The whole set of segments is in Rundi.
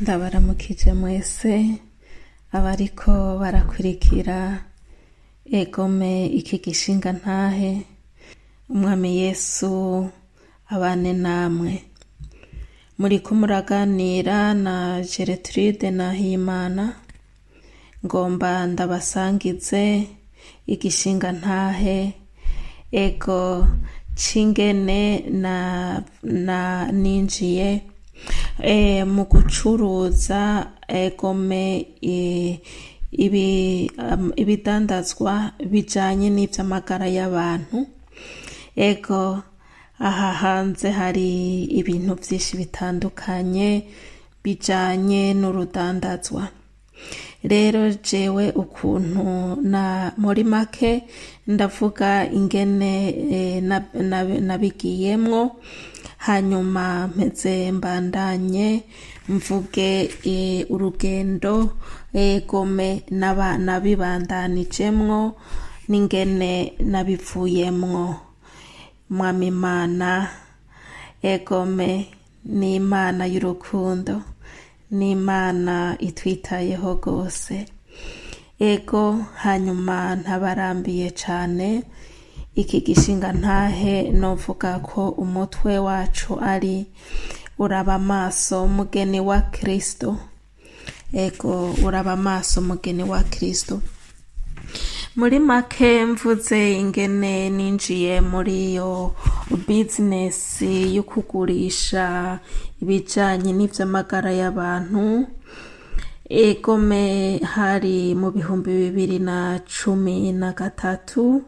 ndabaramukije mwese abariko barakurikira egome iki gishinga ntahe umwami yesu abane namwe muriko muraganira na geretride nahimana ngomba ndabasangize igishinga ntahe ego cingene na, na ninjiye e, mu gucuruza egome e, ibi, um, ibidandazwa bijanye n'ivy'amagara y'abantu ego aha hanze hari ibintu vyinshi bitandukanye bijanye n'urudandazwa rero jewe ukuntu na muri make ndavuga ingene eh, nab- nab- nabigiyemwo hanyuma mpeze mbandanye mvuge eh, urugendo egome naba- nabibandanijemwo n'ingene nabivuyemwo mwami imana egome ni imana y'urukundo ni imana itwitayeho rwose ego hanyuma ntabarambiye cane iki gishinga ntahe novuga ko umutwe wacu ari uraba amaso mugeni wa kristo ego uraba amaso mugeni wa kristo muri make mvuze ingene ninjiye muri iyo bizinesi yo kugurisha ibijanye n'ivy'amagara y'abantu egome hari mu bihumbi bibiri na cumi na gatatu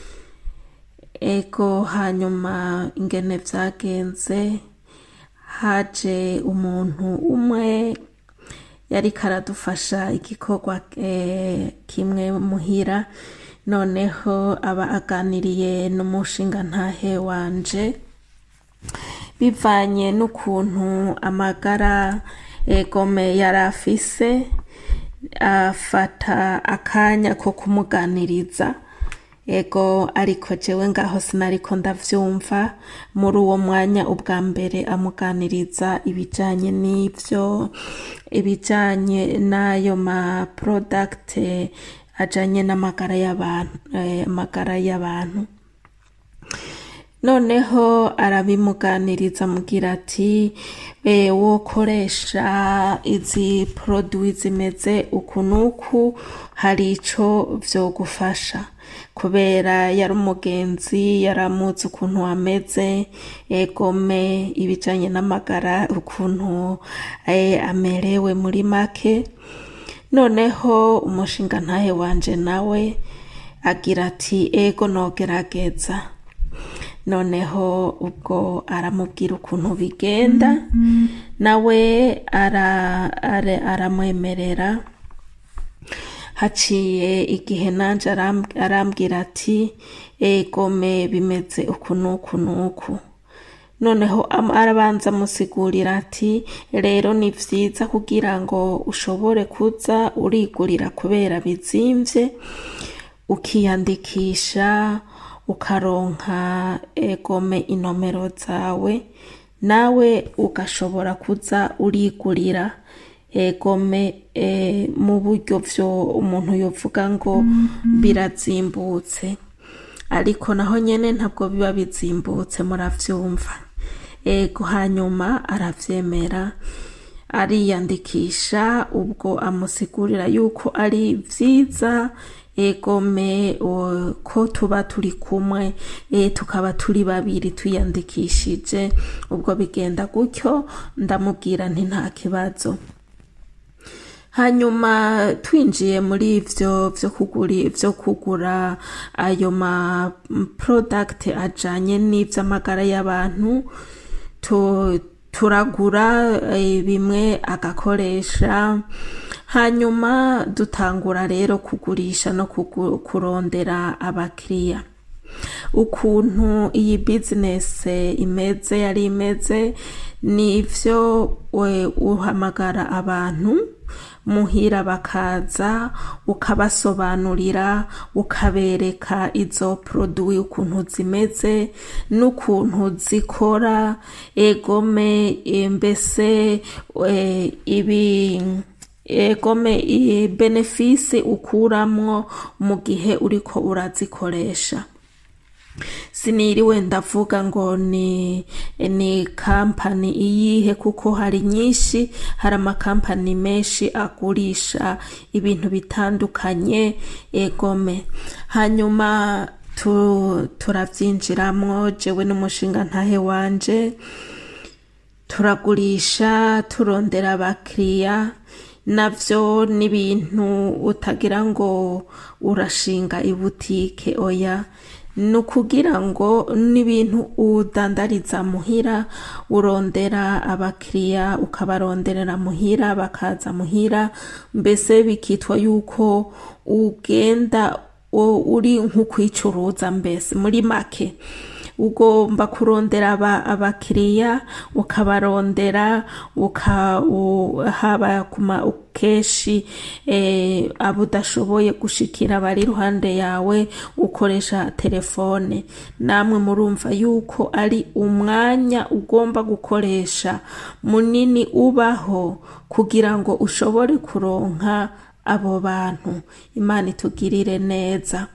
ego hanyuma ingene vyagenze haje umuntu umwe yariko aradufasha igikorwa eh, kimwe muhira noneho aba aganiriye n'umushinga ntahe wanje bivanye n'ukuntu amagara egome yari afise afata akanya ko kumuganiriza ego ariko jewe ngaho sinariko ndavyumva muri uwo mwanya ubwa mbere amuganiriza ibijanye n'ivyo ibijanye n'ayo ma product ajanye n'amagara y'abantu eh, amagara y'abantu noneho arabimuganiriza amugira ati e, wokoresha izi produit zimeze uku n'uku hari ico vyogufasha kubera yari umugenzi yaramuzi ukuntu ameze egome ibijanye n'amagara ukuntu e, amerewe muri make noneho umushinga ntahe wanje nawe agira ati ego nogerageza noneho ubwo aramubwira ukuntu bigenda nawe ara- ara- aramwemerera haciye igihe nanje aram- arambwira ati egome bimeze uku n'uku n'uku noneho am- arabanza amusigurira ati rero ni vyiza kugira ngo ushobore kuza urigurira kubera bizimvye ukiyandikisha ukaronka egome inomero zawe nawe ugashobora kuza urigurira egome e, mu buryo vyo umuntu yovuga ngo birazimbutse ariko naho nyene ntabwo biba bizimbutse muravyumva ego hanyuma aravyemera ariyandikisha ubwo amusigurira yuko ari vyiza egome o, ko tuba turi kumwe e, tukaba turi babiri twiyandikishije ubwo bigenda gutyo ndamubwira nti nta kibazo hanyuma twinjiye muri ivyo vyo kugura vyo kugura ayo ma product ajanye n'ivy'amagara y'abantu tu- turagura eh, bimwe agakoresha hanyuma dutangura rero kugurisha no kugu- kurondera abakiriya ukuntu iyi bizinesi imeze yari imeze ni ivyo we uhamagara abantu muhira bakaza ukabasobanurira ukabereka izo produwi ukuntu zimeze n'ukuntu zikora egome e, mbese e, ibi egome i- benefisi ukuramwo mu gihe uriko urazikoresha siniriwe ndavuga ngo ni ni kampani iyihe kuko hari nyinshi hari amakampani menshi agurisha ibintu bitandukanye egome hanyuma tu, turabyinjiramwo jewe n'umushinga ntahe wanje turagurisha turondera abakiriya navyo n'ibintu utagira ngo urashinga ibutike oya ni ukugira ngo n'ibintu udandariza muhira urondera abakiriya ukabaronderera muhira bakaza muhira mbese bikitwa yuko ugenda u- uri nk'ukwicuruza mbese muri make ugomba kurondera aba- abakiriya ukabarondera uka u- haba kuma keshi eh, abo udashoboye gushikira bari iruhande yawe ukoresha telefone namwe murumva yuko ari umwanya ugomba gukoresha munini ubaho kugira ngo ushobore kuronka abo bantu imana itugirire neza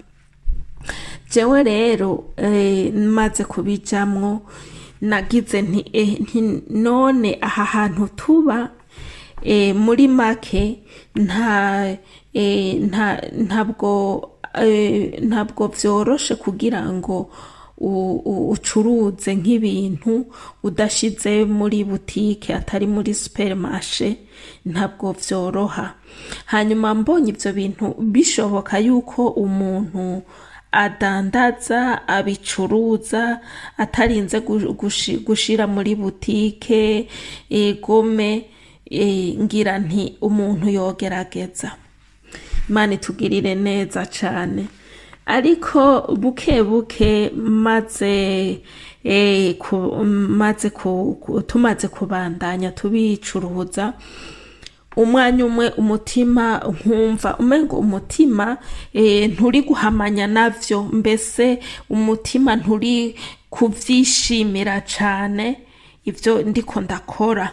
jewe rero eh, maze kubijamwo nagize nti, eh, nti none aha hantu tuba eh, muri make nta eh, nta ntabwo eh, ntabwo vyoroshe kugira ngo u- u- ucuruze nk'ibintu udashize muri butike atari muri supermarché ntabwo vyoroha hanyuma mbonye ivyo bintu bishoboka yuko umuntu adandaza abicuruza atarinze gu- gushi- gushira muri butike egome e, ngira nti umuntu yogerageza imana itugirire neza cane ariko buke buke maze eh, ku, maze ku, ku, tumaze kubandanya tubicuruza umwanya umwe umutima nkumva umengo umutima eh, nturi guhamanya navyo mbese umutima nturi kuvyishimira cane ivyo ndiko ndakora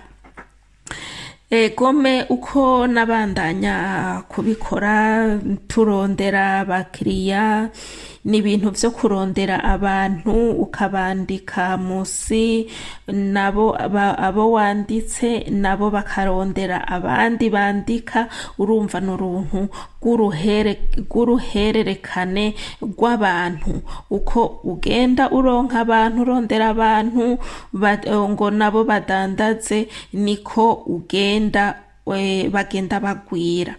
egome uko nabandanya kubikora turondera abakiriya ni ibintu vyo kurondera abantu ukabandika musi nabo aba- abo wanditse nabo bakarondera abandi bandika urumva ni uruntu rw'uruhere- rw'uruhererekane rw'abantu uko ugenda uronka abantu urondera abantu ba- ngo nabo badandaze niko ugenda eh, bagenda bagwira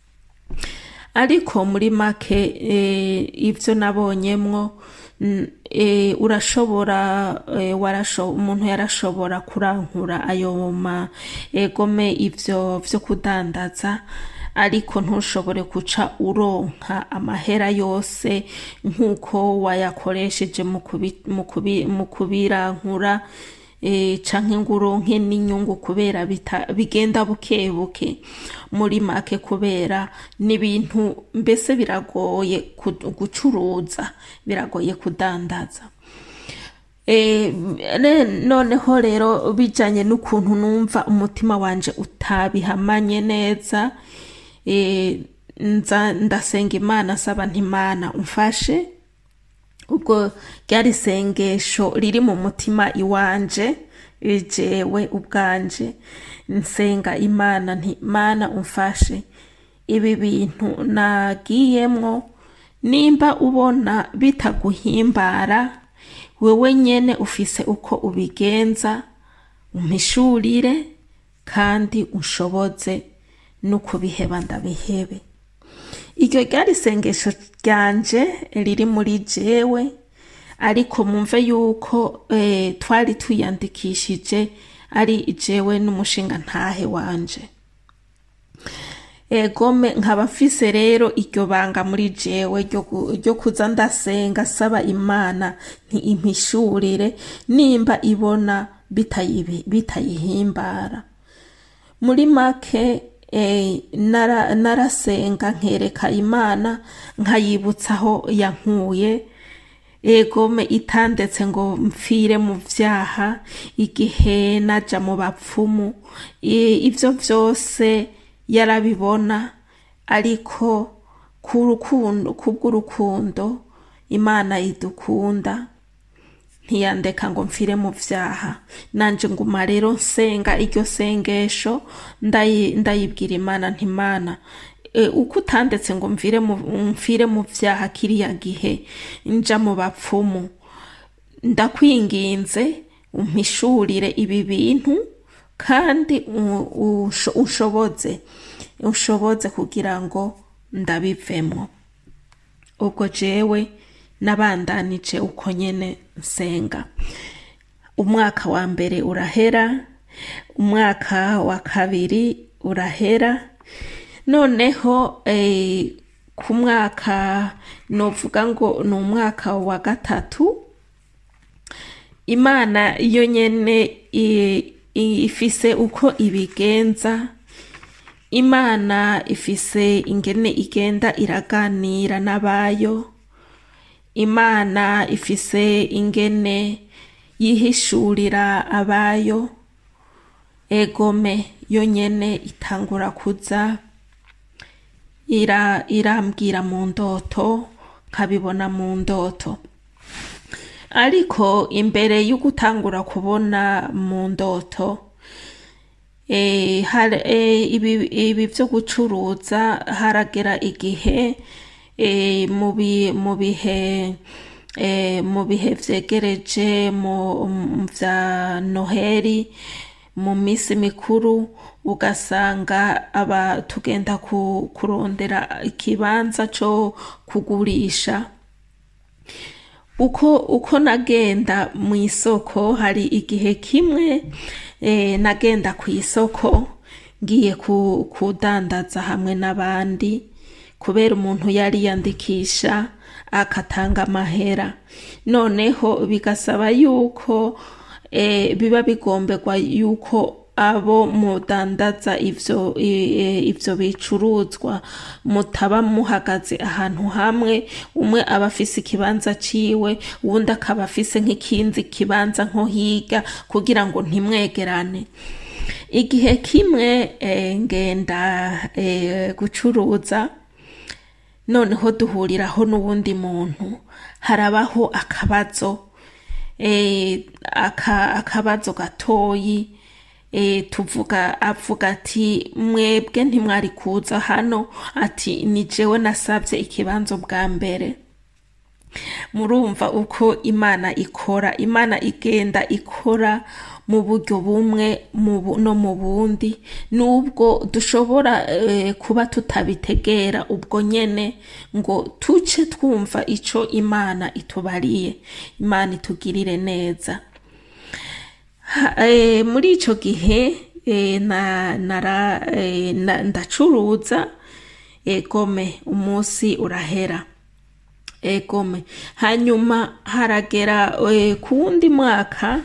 ariko muri make eh, ivyo nabonyemwo mm, eh, urashobora eh, warasho, umuntu yarashobora kurankura ayo ma egome ivyo vyo kudandaza ariko ntushobore guca uronka amahera yose nk'uko wayakoresheje mu kubi- mu kubi- mu kubirankura eh, canke ngo uronke n'inyungu kubera bita- bigenda buke buke muri make kubera n'ibintu mbese biragoye ku- gucuruza biragoye kudandaza Eh, ne- noneho rero bijanye n'ukuntu numva umutima wanje utabihamanye neza eh, nza ndasenga imana saba ntimana umfashe ubwo ryari isengesho riri mu mutima iwanje jewe ubwanje nsenga imana nti mana umfashe ibi bintu nagiyemwo nimba ubona bitaguhimbara wewe nyene ufise uko ubigenza umpishurire kandi unshoboze no kubiheba ndabihebe iryo ryari isengesho ryanje riri muri jewe ariko mumve yuko eh, twari twiyandikishije ari jewe n'umushinga ntahe wanje egome nkaba mfise rero iryo banga muri jewe ryo gu- ryo kuza ndasenga saba imana ntiimpishurire nimba ibona bitayibi- bitayihimbara muri make eh, nara- narasenga nkereka imana nkayibutsa aho yankuye egome itandetse ngo mpfire mu vyaha igihe naja mu bapfumu I- ivyo vyose yarabibona ariko ku rukundo kubw'urukundo imana idukunda ntiyandeka ngo mfire mu vyaha nanje nguma rero nsenga iryo sengesho ndayi- ndayibwira imana ntimana e, uko utandetse ngo mvire mu, mfire mu vyaha kiriya gihe nja mu bapfumu ndakwinginze umpishurire ibi bintu kandi u- usho- ushoboze ushoboze kugira ngo ndabivemo ubwo jewe nabandanije uko nyene nsenga umwaka wa mbere urahera umwaka wa kabiri urahera noneho eh, ku mwaka novuga ngo ni umwaka wa gatatu imana yo nyene i- i- ifise uko ibigenza imana ifise ingene igenda iraganira n'abayo imana ifise ingene yihishurira abayo egome yo nyene itangura kuza ira irambwira mu ndoto nkabibona mu ndoto ariko imbere yo gutangura kubona mu ndoto eh, har- eh, ibi ibi vyo gucuruza haragera igihe eh, mu bi- mu bihe eh, mu bihe vyegereje mu mu vya noheri mu misi mikuru ugasanga aba tugenda ku, kurondera ikibanza co kugurisha uko uko nagenda mu isoko hari igihe kimwe eh, nagenda ku isoko ngiye ku, kudandaza hamwe n'abandi kubera umuntu yari yandikisha akatanga amahera noneho bigasaba yuko eh, biba bigomberwa yuko abo mudandaza ivyo i- i- ivyo bicuruzwa mutaba muhagaze ahantu hamwe umwe aba afise ikibanza ciwe uwundi akaba afise nk'ikindi kibanza nko higa kugira ngo ntimwegerane igihe kimwe eh, ngenda eh, gucuruza noneho duhuriraho n'uwundi muntu harabaho akabazo eh, aka, akabazo gatoyi eh, tuvuga avuga ati mwebwe ntimwari kuza hano ati ni jewe nasabye ikibanza bwa mbere murumva uko imana ikora imana igenda ikora mu buryo bumwe mu bu- no mu bundi nubwo dushobora eh, kuba tutabitegera ubwo nyene ngo tuce twumva ico imana itubariye imana itugirire neza Ha- eh, muri ico gihe eh, na, nara, eh, na, ndacuruza egome umunsi urahera egome hanyuma haragera eh, ku wundi mwaka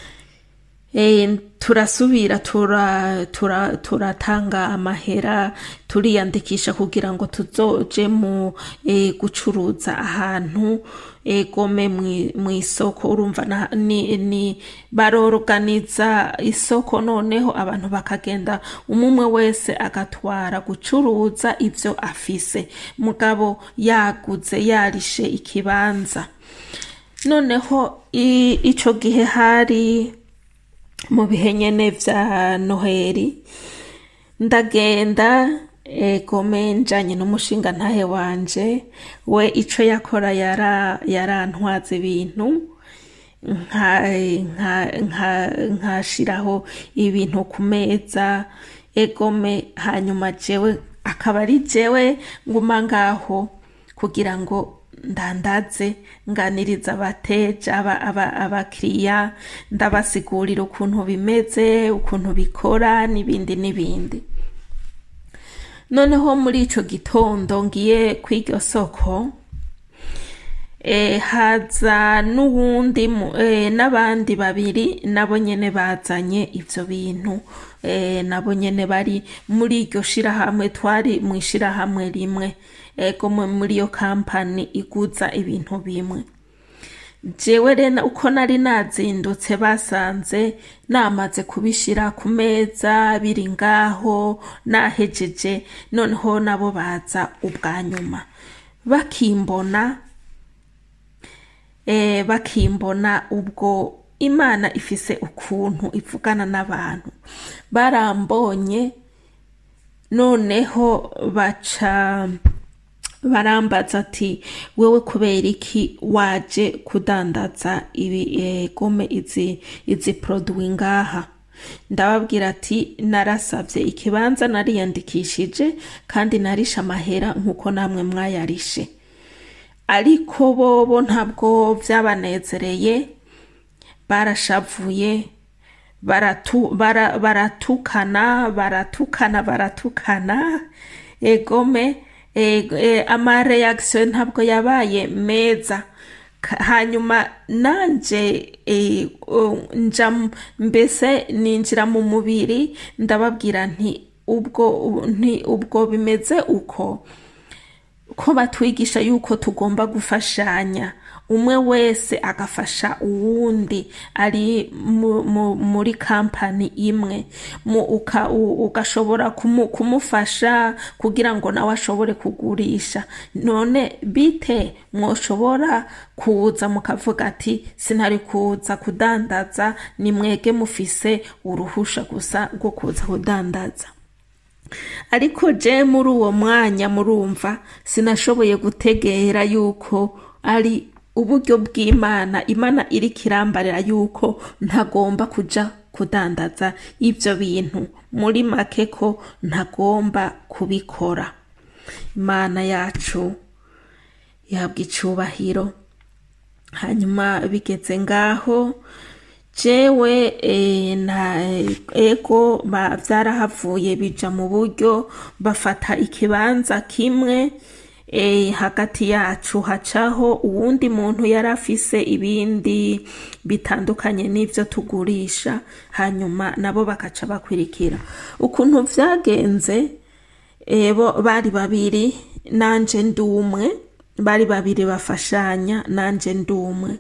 eh, turasubira tura tura turatanga amahera turiyandikisha kugira ngo tuzoje mu eh, gucuruza ahantu egome mu isoko urumva na- ni, ni barorganiza isoko noneho abantu bakagenda umumwe wese agatwara gucuruza ivyo afise mugabo yaguze yarishe ikibanza noneho i- ico gihe hari mu bihe nyene vya noheri ndagenda egome njanye n'umushinga ntahe wanje we ico yakora yara yarantwaza ibintu nka nka nka nkashiraho ibintu ku meza egome hanyuma jewe akaba ari jewe nguma ngaho kugira ngo ndandaze nganiriza abateja aba- aba- abakiriya ndabasigurira ukuntu bimeze ukuntu bikora n'ibindi n'ibindi noneho muri ico gitondo ngiye kw'iryo soko eh, haza n'uwundi mu- eh, n'abandi babiri nabo nyene bazanye ivyo bintu eh, nabo nyene bari muri iryo shirahamwe twari mu ishirahamwe rimwe ego mu- muri iyo kampani iguza ibintu bimwe jewe rero uko nari nazindutse basanze namaze kubishira ku meza biri ngaho nahejeje noneho nabo baza ubwa nyuma bakimbona eh, bakimbona ubwo imana ifise ukuntu ivugana n'abantu barambonye noneho baca barambaza ati wewe kubera iki waje kudandaza ibi eh, gome izi izi produit ngaha ndababwira ati narasavye ikibanza nariyandikishije kandi narishe amahera nkuko namwe mwayarishe ariko bobo ntabwo vyabanezereye barashavuye baratu, bara, baratukana baratukana baratukana egome e, e, amareaction ntabwo yabaye meza Ka- hanyuma nanje e, o, nja m- mbese ninjira mu mubiri ndababwira nti ubwo nti ubwo bimeze uko ko batwigisha yuko tugomba gufashanya umwe wese agafasha uwundi ari mu, mu, muri kampani imwe mu, uka, u, ugashobora kumu, kumufasha kugira ngo nawe ashobore kugurisha none bite mwoshobora kuza mukavuga ati sinari kuza kudandaza ni mwege mufise uruhusha gusa rwo kuza kudandaza ariko je muri uwo mwanya murumva sinashoboye gutegera yuko ari uburyo bw'imana imana iri kirambarira yuko ntagomba kuja kudandaza ivyo bintu muri make ko ntagomba kubikora imana yacu yabwa icubahiro hanyuma bigeze ngaho jewe e, na ego ba vyarahavuye bija mu buryo bafata ikibanza kimwe e, hagati yacu hacaho uwundi muntu yari afise ibindi bitandukanye n'ivyo tugurisha hanyuma nabo bakaca bakwirikira ukuntu vyagenze e, bo bari babiri nanje ndi umwe bari babiri bafashanya nanje ndi umwe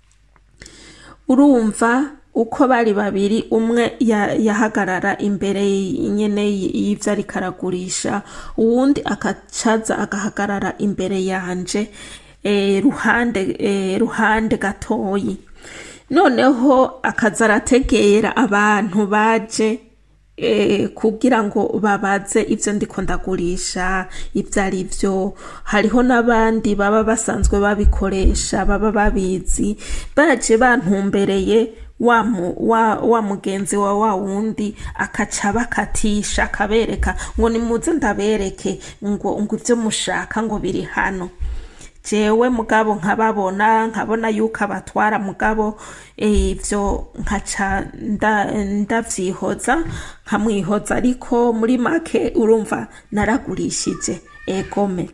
urumva uko bari babiri umwe ya- yahagarara imbere nyene y'ivyo ariko aragurisha uwundi akacaza agahagarara imbere yanje eh, ruhande eh, ruhande gatoyi noneho akaza arategera abantu baje eh, kugira ngo babaze ivyo ndiko ndagurisha ivyo ari vyo hariho n'abandi baba basanzwe babikoresha baba babizi baje bantumbereye wa, mu, wa, wa mugenzi wa wa wundi akaca bakatisha akabereka ngo nimuze ndabereke ngo ngo ivyo mushaka ngo biri hano jewe mugabo nkababona nkabona yuko abatwara mugabo eh, ivyo nkaca nda- ndavyihoza nkamwihoza ariko muri make urumva naragurishije egome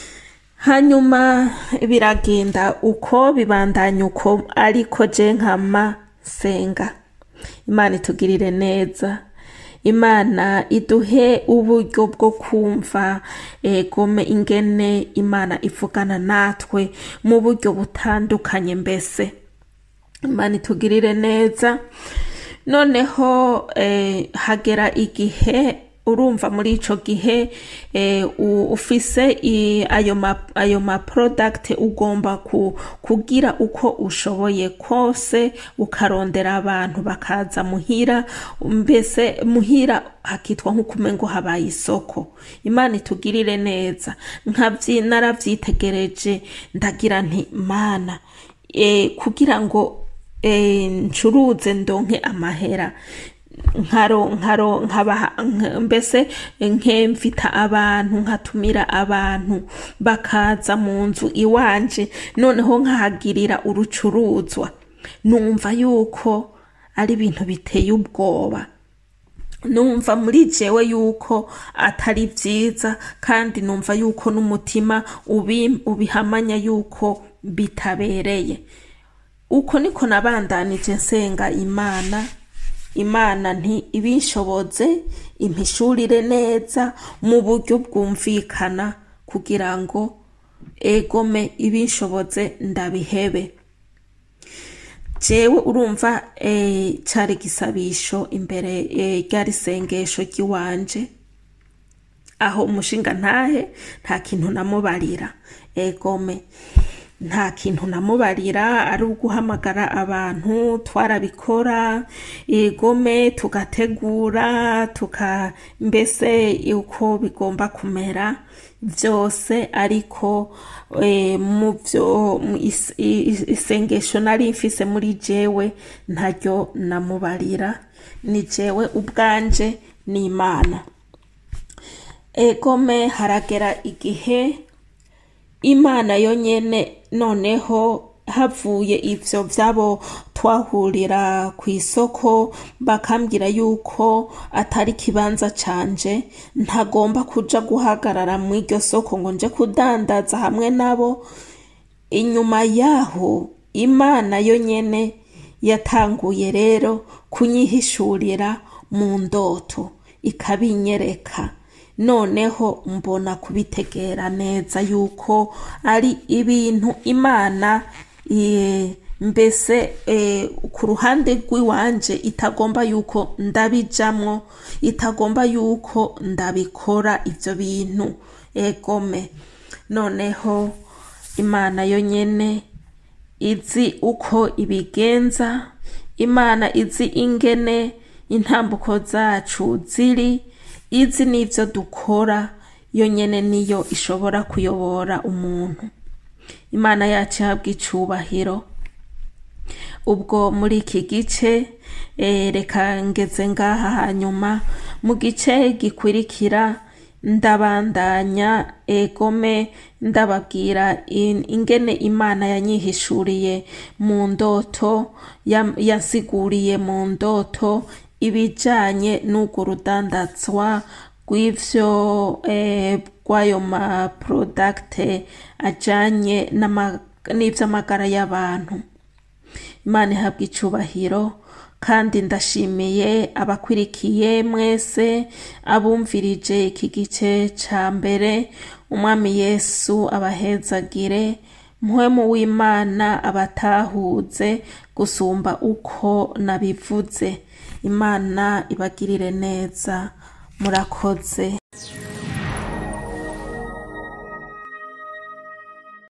hanyuma biragenda uko bibandanya uko ariko je nkama senga imana itugirire neza imana iduhe uburyo bwo kumva egome ingene imana ivugana natwe mu buryo butandukanye mbese imana itugirire neza noneho eh, hagera igihe urumva muri ico gihe eh, u- ufise i- ayo ma, ayo ma product ugomba ku, kugira uko ushoboye kose ukarondera abantu bakaza muhira mbese muhira hakitwa nk'ukumengo habaye isoko imana itugirire neza nkavyi naravyitegereje ndagira nti mana eh, kugira ngo eh, ncuruze ndonke amahera nkaro nkaro nkaba nk- mbese nkemvita abantu nkatumira abantu bakaza mu nzu iwanje noneho nkahagirira urucuruzwa numva yuko ari ibintu biteye ubwoba numva muri jewe yuko atari vyiza kandi numva yuko n'umutima ubi- ubihamanya yuko bitabereye uko niko nabandanije nsenga imana imana nti ibinshoboze impishurire neza mu buryo bwumvikana kugira ngo egome ibinshoboze ndabihebe jewe urumva eh, cari gisabisho imbere eh, ryari sengesho ry'iwanje aho umushinga ntahe nta kintu namubarira egome nta kintu namubarira ari uguhamagara abantu twarabikora egome tugategura tuka mbese uko bigomba kumera vyose ariko eh, mu vyo mu is- i- isengesho nari mfise muri jewe ntaryo namubarira ni jewe ubwanje n'imana egome haragera igihe imana yonyene noneho havuye ivyo vyabo twahurira ku isoko bakambwira yuko atari kibanza canje ntagomba kuja guhagarara mu iryo soko ngo nje kudandaza hamwe nabo inyuma yaho imana yonyene yatanguye rero kunyihishurira mu ndoto ikabinyereka noneho mbona kubitegera neza yuko ari ibintu imana eh, mbese eh, ku ruhande rw'iwanje itagomba yuko ndabijamwo itagomba yuko ndabikora ivyo bintu egome noneho imana yonyene izi uko ibigenza imana izi ingene intambuko zacu ziri izi n'ivyo dukora yonyene niyo ishobora kuyobora umuntu imana yacu ihabwa icubahiro ubwo muri iki gice eh, reka ngeze ngaha hanyuma mu gice gikurikira ndabandanya egome ndababwira in- ingene imana yanyihishuriye mu ndoto yam- yansiguriye mu ndoto ibijanye n'urwo rudandazwa rw'ivyo eh, rw'ayo maprodakte ajanye n'ama- n'ivy'amagara y'abantu imana ihabwa icubahiro kandi ndashimiye abakwirikiye mwese abumvirije iki gice ca mbere umwami yesu abahezagire mpwemu w'imana abatahuze gusumba uko nabivuze imana ibagirire neza murakoze